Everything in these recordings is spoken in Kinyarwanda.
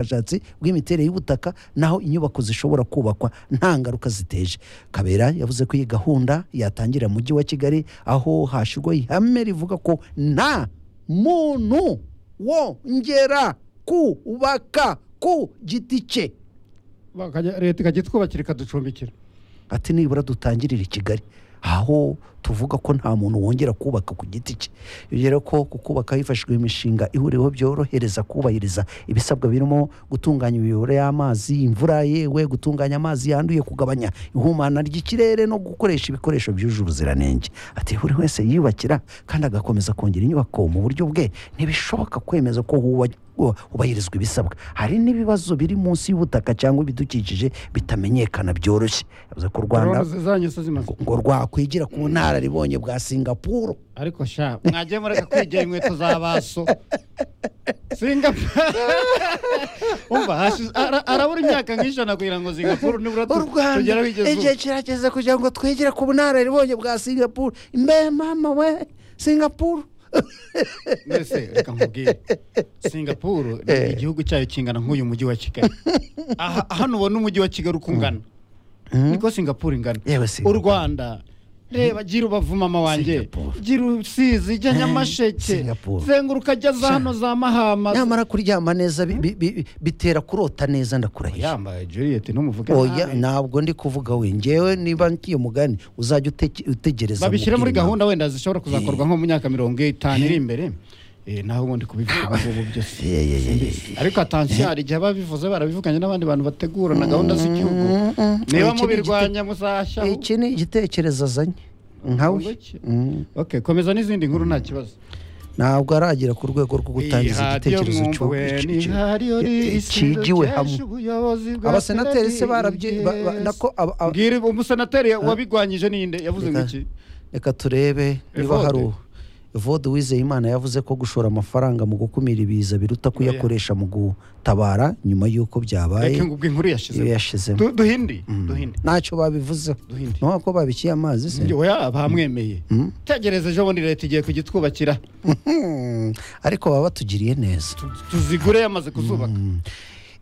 ubushakashatsi bw'imiterere y'ubutaka naho inyubako zishobora kubakwa nta ngaruka ziteje kabera yavuze ko iyi gahunda yatangira mu mujyi wa kigali aho hashyirwaho ihame rivuga ko nta muntu wongera kubaka ku giti cye Bakajya- leta ikajya itwubakira ikaducumbikira ati nibura dutangirire i kigali aho tuvuga ko nta muntu wongera kubaka ku giti cye yongera ko ku kubaka hifashishijwe imishinga ihuriweho byorohereza kubahiriza ibisabwa birimo gutunganya imiyoboro y'amazi imvura yewe gutunganya amazi yanduye kugabanya ihumana ry'ikirere no gukoresha ibikoresho byujuje ubuziranenge ati buri wese yiyubakira kandi agakomeza kongera inyubako mu buryo bwe ntibishoboka kwemeza ko huba- hubahirizwa ibisabwa hari n'ibibazo biri munsi y'ubutaka cyangwa ibidukikije bitamenyekana byoroshye yavuze ko u rwanda urabona zanyu se zimaze ngo rwakwigira ku bunararibonye bwa singapuru ariko sha mwagiye mureka kwigira inkweto za baso singapuru umva hashize- ara- arabura imyaka nk'ijana kugira ngo singapuru nibura u tu- rwanda tugere aho igeze ubu. igihe kirageze kugira ngo twigire ku bunararibonye bwa singapuru mbe mama we singapuru mbese reka nkubwire singapuru ni Eh. igihugu cyayo kingana nk'uyu mujyi wa kigali aha hano ubona umujyi wa kigali uko ungana niko singapuru ingana yewe u singapuru rwanda reba gira ubavu mama wanjye Singapore. gira usizi ijya nyamasheke Singapore. zenguruka ajya za hano za mahama nyamara kuryama neza bi- bi- bi- bitera kurota neza ndakurahiye yambaye juliet ntumuvuge oya nabi. ntabwo ndi kuvuga we ngewe niba nkiye mugani uzajya uteke- utegereza babishyire muri mubwire gahunda wenda zishobora kuzakorwa nko mu myaka mirongo itanu iri imbere Eh, naho ubundi kubivuga ubu ngubu byose Eh, eh, eh, Simbizi. ariko atansiyo hari igihe babivuze barabivuganye n'abandi bantu bategura na gahunda z'igihugu niba Iki ni mubirwanya muzashyaho iki ni igitekerezo azanye nkawe Urumva iki? Mm. okay komeza n'izindi nkuru nta kibazo ntabwo aragera ku rwego rwo gutangiza igitekerezo cy'u- cy'u- cigiwe hamwe abasenateri se barabye ba- ba- nako aba- aba- mbwira umusenateri wabigwanyije ninde yavuze ngo iki reka turebe niba Evode. hari u- Evode Uwizeyimana yavuze ko gushora amafaranga mu gukumira ibiza biruta kuyakoresha mu gutabara nyuma y'uko byabaye reka ngo ubwo inkuru iyo yashize yashizemo duhindi duhinde ntacyo babivuzeho duhinde ntabwo ko babikiye amazi se Njye, oya bamwemeye tegereza ejo bundi leta igiye kujya itwubakira Hmm, ariko baba batugiriye neza Tu- tuzigure yamaze kuzubaka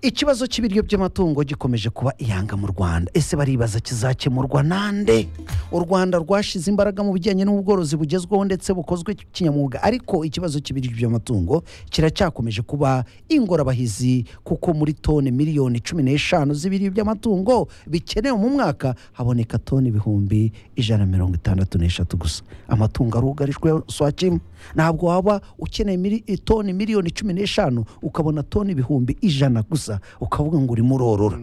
ikibazo cy'ibiryo by'amatungo gikomeje kuba iyanga mu rwanda ese baribaza kizakemurwa nande u rwanda rwashyize imbaraga mu bijyanye n'ubworozi bugezweho ndetse bukozwe kinyamwuga ariko ikibazo cy'ibiryo by'amatungo kiracyakomeje kuba ingorabahizi kuko muri toni miliyoni cumi n'eshanu z'ibiryo by'amatungo bikenewe mu mwaka haboneka toni ibihumbi ijana na mirongo itandatu n'eshatu gusa amatungo arugarijwe swakima ntabwo waba ukeneye mili- toni miliyoni cumi n'eshanu ukabona toni ibihumbi ijana gusa ukavuga ngo urimo urorora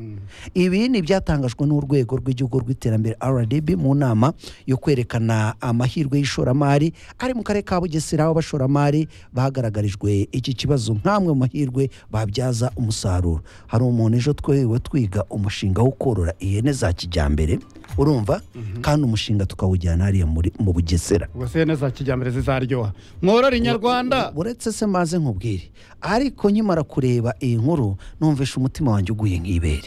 ibi ni ibyatangajwe n'urwego rw'igihugu rw'iterambere rdb mu nama yo kwerekana amahirwe y'ishoramari ari mu karere ka bugesera aho abashoramari bagaragarijwe iki kibazo nk'amwe mu mahirwe babyaza umusaruro hari umuntu ejo twewe twiga umushinga wo korora ihene za kijyambere urumva kandi umushinga tukawujyana hariya muri- mu bugesera ubwo ihene za kijyambere zizaryoha mworore inyarwanda uretse se maze nkubwire ariko nkimara kureba iyi nkuru numvishe umutima wanjye uguye nk'ibere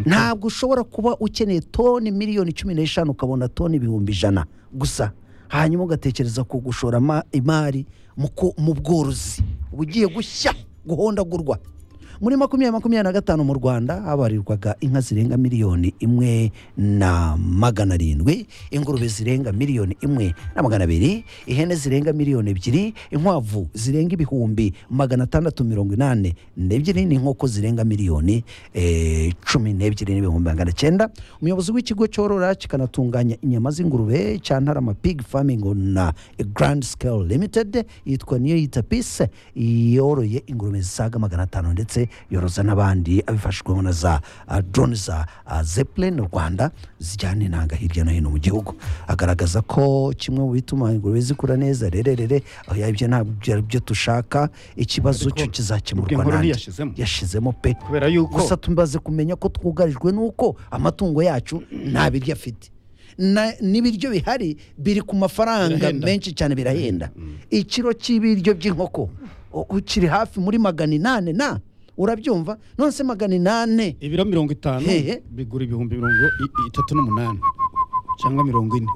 ntabwo ushobora kuba ukeneye toni miliyoni cumi n'eshanu ukabona toni ibihumbi ijana gusa hanyuma ugatekereza ku gushora ama- imari mu ku- mu bworozi bugiye gushya guhondagurwa muri makumyabiri makumyabiri na gatanu mu rwanda habarirwaga inka zirenga miliyoni imwe na magana arindwi ingurube zirenga miliyoni imwe na magana abiri ihene zirenga miliyoni ebyiri inkwavu zirenga ibihumbi magana atandatu mirongo inani n'ebyiri n'inkoko zirenga miliyoni eh, cumi n'ebyiri n'ibihumbi magana cyenda umuyobozi w'ikigo cyorora kikanatunganya inyama z'ingurube cya ntarama pig farming na grand scale limited yitwa niyo yita peace yoroye ingurube zisaga magana atanu ndetse yoroza n'abandi abifashijwemo na za ah, drone za ah, zeppelin rwanda zijyana intanga hirya no hino mu gihugu agaragaza ko kimwe mu bituma ingurube zikura neza rererere aho ibyo ntabwo ari byo dushaka ikibazo cyo kizakemurwa inkuru nande ntiyashizemo yashizemo pe kubera yuko gusa tumaze kumenya ko twugarijwe n'uko amatungo yacu nta biryo afite Na- n'ibiryo bihari biri ku mafaranga Birahenda. menshi cyane birahenda ikiro cy'ibiryo by'inkoko u- ukiri hafi muri magana inane na urabyumva none se magana inane ibiro mirongo itanu Hehe. bigura ibihumbi mirongo i- i- itatu n'umunani cyangwa mirongo ine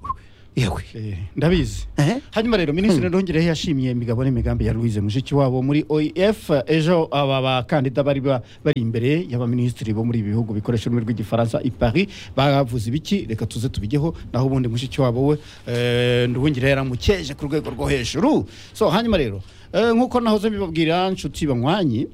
yewe Eh, ndabizi Eh? hanyuma rero minisitiri nongereho yashimiye imigabo n'imigambi ya louise mushikiwabo muri oef ejo aba bakandida bari ba- bari imbere y'abaminisitiri bo muri ibi bihugu bikoresha ururimi rw'igifaransa i paris bavuze ibiki reka tuze tubigeho naho ubundi mushikiwabo we eh, nduhungire yaramukeje ku rwego rwo hejuru so hanyuma rero eh, nk'uko nahoze mbibabwira nshuti banywanyi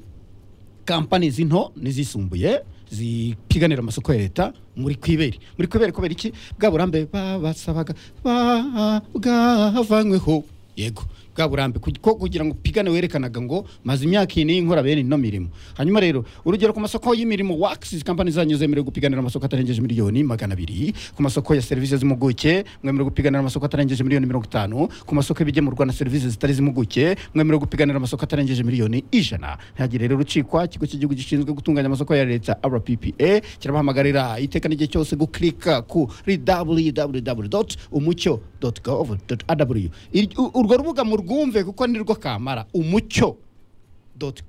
kampani z'into n'izisumbuye zipiganira amasoko ya leta muri kwiberi muri kwiberi kubera iki bwa burambe babasabaga ba- bwavanyweho yego bwa burambe ku- ko kugira ngo upigane werekanaga ngo maze imyaka iyi n'iyi nkora bene ino mirimo hanyuma rero urugero ku masoko y'mirimo wakisi kampani zanyu zemerewe gupiganira amasoko atarengeje miliyoni magana abiri ku masoko ya serivisi z'impuguke mwemerewe gupiganira amasoko atarengeje miliyoni mirongo itanu ku masoko y'ibigemurwa na serivisi zitari z'impuguke mwemerewe gupiganira amasoko atarengeje miliyoni ijana ntihagire rero urukiko ikigo cy'igihugu gishinzwe gutunganya amasoko ya leta rppa kirabahamagarira iteka n'igihe cyose gukirika ku www umucyo gov rw urwo rubuga murwumve kuko nirwo kamara umucyo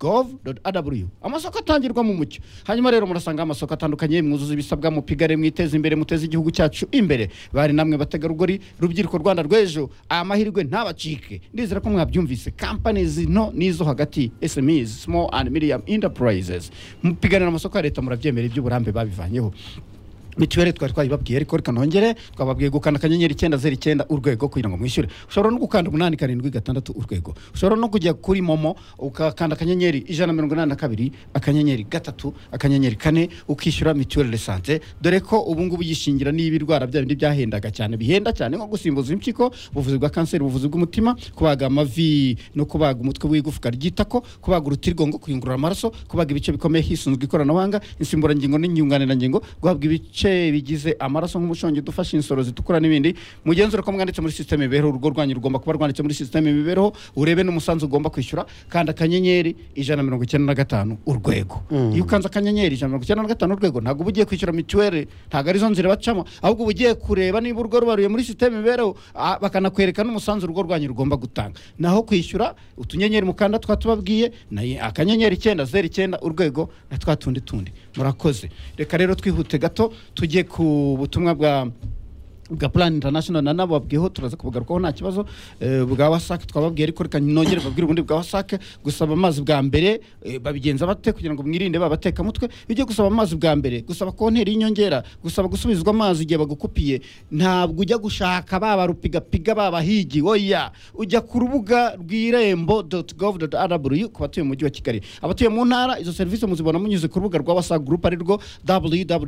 gov.rw amasoko atangirwa mu mucyo hanyuma rero murasanga amasoko atandukanye mwuzuza ibisabwa mupigare mwiteze imbere muteze igihugu cyacu imbere bari namwe bategarugori rubyiruko rwanda rw'ejo aya mahirwe ntabacike ndizera ko mwabyumvise companies nto n'izo hagati smes small and medium enterprises mupiganira amasoko ya leta murabyemera iby'uburambe babivanyeho mituweli twari twayibabwiye ariko reka nongere twababwiye gukanda akanyenyeri icyenda zeru icyenda urwego kugira ngo mwishyure ushobora no gukanda umunani karindwi gatandatu urwego ushobora no kujya kuri momo ukakanda akanyenyeri ijana na mirongo inani na kabiri akanyenyeri gatatu akanyenyeri kane ukishyura mituweli de sante dore ko ubu ngubu yishingira niba irwara bya bindi byahendaga cyane bihenda cyane nko gusimbuza impyiko ubuvuzi bwa kanseri ubuvuzi bw'umutima kubaga amavi no kubaga umutwe w'igufwa ryitako kubaga urutirigongo kuyungurura amaraso kubaga ibice bikomeye hisunzwe ikoranabuhanga insimburangingo n'inyunganirangingo guhabwa ibice bigize amaraso nk'umushongi udufasha insoro zitukura n'ibindi mugenzure ko mwanditse muri sisiteme imibereho urugo rwanyu rugomba kuba rwanditse muri sisiteme imibereho urebe n'umusanzu ugomba kwishyura kandi akanyenyeri ijana na mirongo icyenda na gatanu urwego iyo ukanze akanyenyeri ijana na mirongo icyenda na gatanu urwego ntabwo uba ugiye kwishyura mituweli ntabwo arizo nzira bacamo ahubwo uba ugiye kureba niba urugo rubaruye muri sisiteme imibereho ah, bakanakwereka n'umusanzu urugo rwanyu rugomba gutanga naho kwishyura utunyenyeri mukanda twa tubabwiye na akanyenyeri icyenda zeru icyenda urwego na twa tundi tundi murakoze reka rero twihute gato tujye ku butumwa bwa bwa plan international na nabo babwiyeho turaza kubugarukaho nta kibazo eh, bwa wasake twababwiye ariko reka nongere babwire ubundi bwa wasake gusaba amazi bwa mbere eh, babigenza bate kugira ngo mwirinde babatekamutwe bijye gusaba amazi bwa mbere gusaba konteri y'inyongera gusaba gusubizwa amazi igihe bagukupiye ntabwo ujya gushaka babarupigapiga babahigi oya ujya ku rubuga rw'irembo gov rw ku batuye mu mujyi wa kigali abatuye mu ntara izo serivisi muzibona munyuze ku rubuga rwa wasake group ari rwo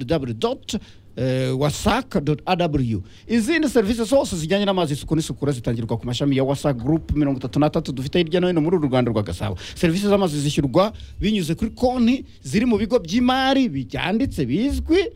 www eh, wasaka.rw izindi serivisi zose zijyanye n'amazi isuku n'isukura zitangirwa ku mashami ya wasak group mirongo itatu n'atatu dufite hirya no hino muri uru rwanda rwa gasabo serivisi z'amazi zishyurwa binyuze kuri konti ziri mu bigo by'imari byanditse bizwi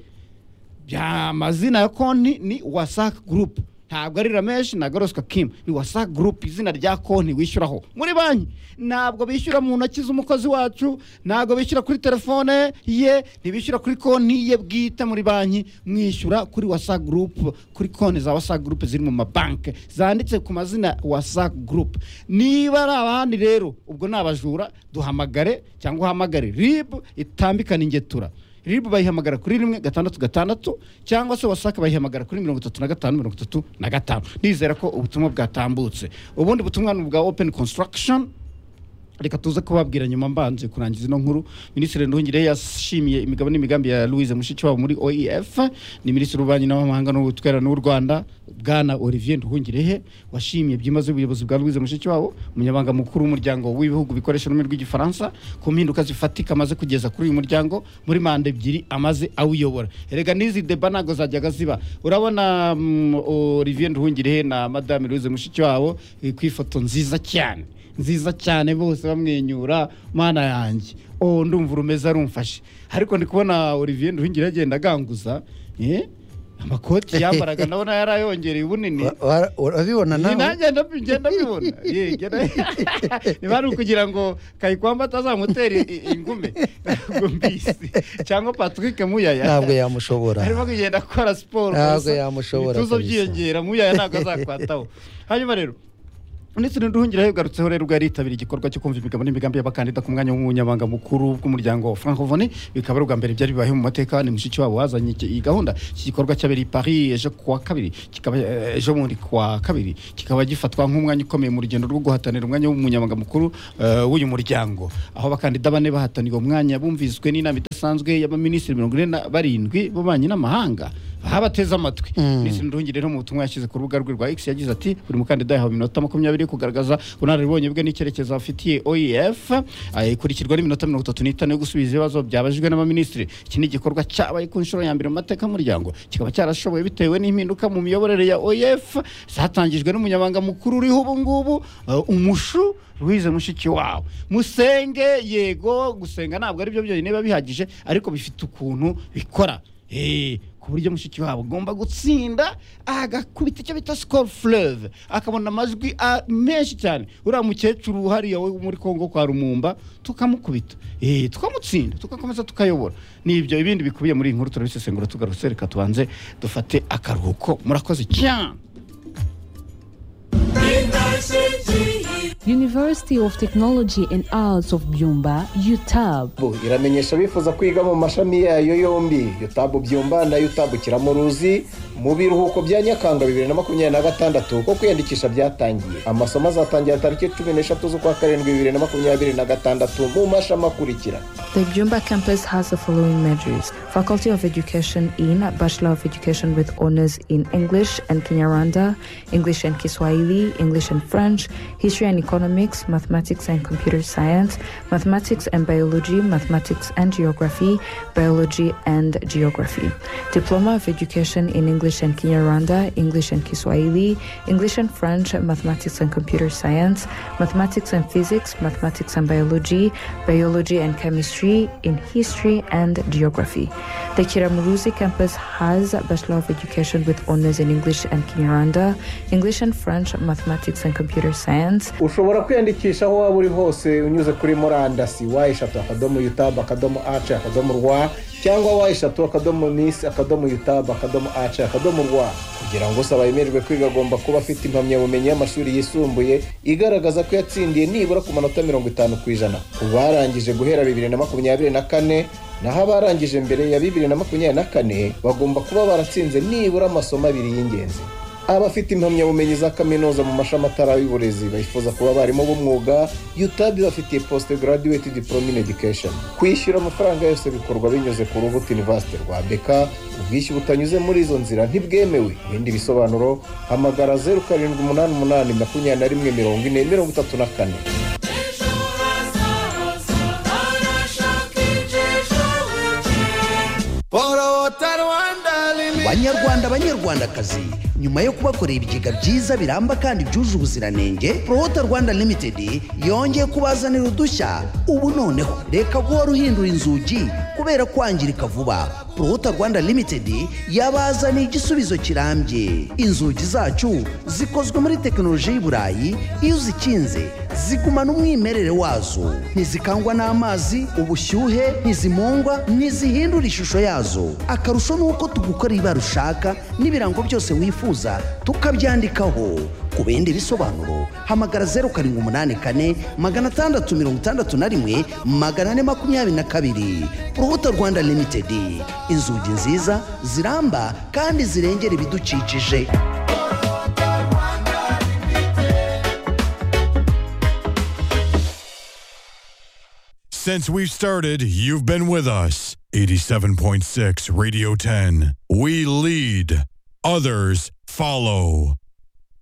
bya amazina ya konti ni wasak group ntabwo ari ramesh ntabwo ari oscar kim ni wasak group izina rya konti wishyuraho muri banki ntabwo bishyura mu ntoki z'umukozi wacu ntabwo bishyura kuri telefone ye ntibishyura kuri konti ye bwite muri banki mwishyura kuri wasak group kuri konti za wasak group ziri mu mabanki zanditse ku mazina wasak group niba ari abandi rero ubwo ni abajura duhamagare cyangwa uhamagare rib itambikana ingetura rib bayihamagara kuri rimwe gatandatu gatandatu cyangwa se wasake bayihamagara kuri mirongo itatu na gatanu mirongo itatu na gatanu nizera ko ubutumwa bwatambutse ubundi butumwa ni ubwa open construction reka tuze kubabwira nyuma mbanje kurangiza ino nkuru minisitiri nduhungire yashimiye imigabo n'imigambi ya louise mushikiwabo muri oef ni minisitiri w'ububanyi n'amahanga n'ubutwererano w'u rwanda bwana olivier nduhungirehe washimye byimaze ubuyobozi bwa louise mushikiwabo umunyabanga mukuru w'umuryango w'ibihugu bikoresha ururimi rw'igifaransa ku mpinduka zifatika amaze kugeza kuri uyu muryango muri manda ebyiri amaze awuyobora erega n'izi deba ntabwo zajyaga ziba urabona mm, olivier nduhungirehe na madame louise mushikiwabo eh, ku ifoto nziza cyane nziza cyane bose bamwenyura mana yanjye oh ndumva urumeze arumfashe ariko ndi kubona olivier nduhingira agenda aganguza eh, amakoti yambaraga ndabona yari ayongereye ubunini Wa- wa- urabibona ni nawe nanjye ndabi- ngenda mbibona Ye, ngenda- niba ari ukugira ngo kayikwamba atazamutera i- ingume ntabwo mbizi cyangwa patrick muyaya ntabwo yamushobora arimo kugenda akora siporo Ntabwo gusa. yamushobora ibituza kabisa. byiyongera muyaya ntabwo azakwataho hanyuma rero ndetse ntiduhungire yagarutseho rero ubwo yaritabiriye igikorwa cyo kumva imigabo n'imigambi y'abakandida ku mwanya w'umunyamabanga mukuru bw'umuryango francovoni bikaba ari ubwa mbere byari bibaye mu mateka ni mushiki wabo wazanye iki- iyi gahunda iki gikorwa cyabereye i paris ejo kuwa kabiri kikaba eh, ejo bundi kuwa kabiri kikaba gifatwa nk'umwanya ukomeye mu rugendo rwo guhatanira umwanya w'umunyamabanga mukuru eh, w'uyu muryango aho abakandida bane bahataniye uwo mwanya bumviswe n'inama idasanzwe y'abaminisitiri mirongo ine na barindwi b'ububanyi n'amahanga aha bateze amatwi minisitiri nduhungire no mu butumwa yashyize ku rubuga rwe rwa x yagize ati buri mukandida yahawe iminota makumyabiri yo kugaragaza ubunararibonye bwe n'icyerekezo afitiye oef eh, ikurikirwa n'iminota mirongo itatu n'itanu yo gusubiza ibibazo byabajijwe n'abaminisitiri iki ni igikorwa cyabaye ku nshuro ya mbere mu mateka y'umuryango kikaba cyarashoboye bitewe n'impinduka mu miyoborere ya oef zatangijwe n'umunyamabanga mukuru uriho ubu ngubu eh, umushu Louise mushiki wawe musenge yego gusenga ntabwo ari byo byonyine biba bihagije ariko bifite ukuntu bikora Eh, ku buryo mushiki wabo agomba gutsinda agakubita icyo bita score fleuve akabona amajwi a- menshi cyane uriya mukecuru hariya wo muri congo kwa rumumba tukamukubita Eh, tukamutsinda tugakomeza tukayobora ni ibyo ibindi bikubiye muri iyi nkuru turabisesengura tugarutse reka tubanze dufate akaruhuko murakoze cyane University of Technology and Arts of Byumba, UTAB. UTAB iramenyesha abifuza kwiga mu mashami yayo yombi UTAB Byumba na UTAB Kiramuruzi mu biruhuko bya Nyakanga bibiri na makumyabiri na gatandatu ko kwiyandikisha byatangiye amasomo azatangira tariki cumi n'eshatu z'ukwa karindwi bibiri na makumyabiri na gatandatu mu mashami akurikira The Jumba campus has the following majors Faculty of Education in Bachelor of Education with honors in English and Kinyarwanda, English and Kiswahili, English and French, History and Economics, Mathematics and Computer Science, Mathematics and Biology, Mathematics and Geography, Biology and Geography. Diploma of Education in English and Kinyarwanda, English and Kiswahili, English and French, Mathematics and Computer Science, Mathematics and Physics, Mathematics and Biology, Biology and Chemistry, in History and Geography. The Kiramuruzi campus has a Bachelor of Education with honors in English and Kinyarwanda, English and French, Mathematics and Computer Science, ushobora kwiyandikisha aho waba uri hose unyuze kuri murandasi wa eshatu akadomo yutabu akadomo ace akadomo rwa cyangwa wa eshatu akadomo misi akadomo yutabu akadomo ace akadomo rwa kugira ngo usaba yemererwe kwiga agomba kuba afite impamyabumenyi y'amashuri yisumbuye igaragaza ko yatsindiye nibura ku manota mirongo itanu ku ijana ku barangije guhera bibiri na makumyabiri na kane naho abarangije mbere ya bibiri na makumyabiri na kane bagomba kuba baratsinze nibura amasomo abiri y'ingenzi abafite impamyabumenyi za kaminuza mu mashami atari y'uburezi bifuza kuba abarimu b'umwuga UTAB ibafitiye post graduate diploma in education kwishyura amafaranga yose bikorwa binyuze ku rubuto university rwa bk ubwishyu butanyuze muri izo nzira ntibwemewe ibindi bisobanuro hamagara zeru karindwi umunani umunani makumyabiri na rimwe mirongo ine mirongo itatu na kane banyarwanda banyarwandakazi nyuma yo kubakorera ibigega byiza biramba kandi byuje ubuziranenge prohota rwanda limited yongeye kubazanira udushya ubu noneho reka guhora uhindura inzugi kubera kwangirika vuba prohota rwanda limited yabazaniye igisubizo kirambye inzugi zacu zikozwe muri tekinoloji y'i burayi iyo uzikinze zigumana umwimerere wazo ntizikangwa n'amazi ubushyuhe ntizimungwa ntizihindura ishusho yazo akarusho ni uko tugukorera ibara ushaka n'ibirango byose wifuza tukabyandikaho ku bindi bisobanuro hamagara zeru karindwi umunani kane magana atandatu mirongo itandatu na rimwe magana ane makumyabiri na kabiri urubuto rwanda limitedi inzugi nziza ziramba kandi zirengera ibidukikije Since we've started, you've been with us. 87.6 Radio 10. We lead, others follow.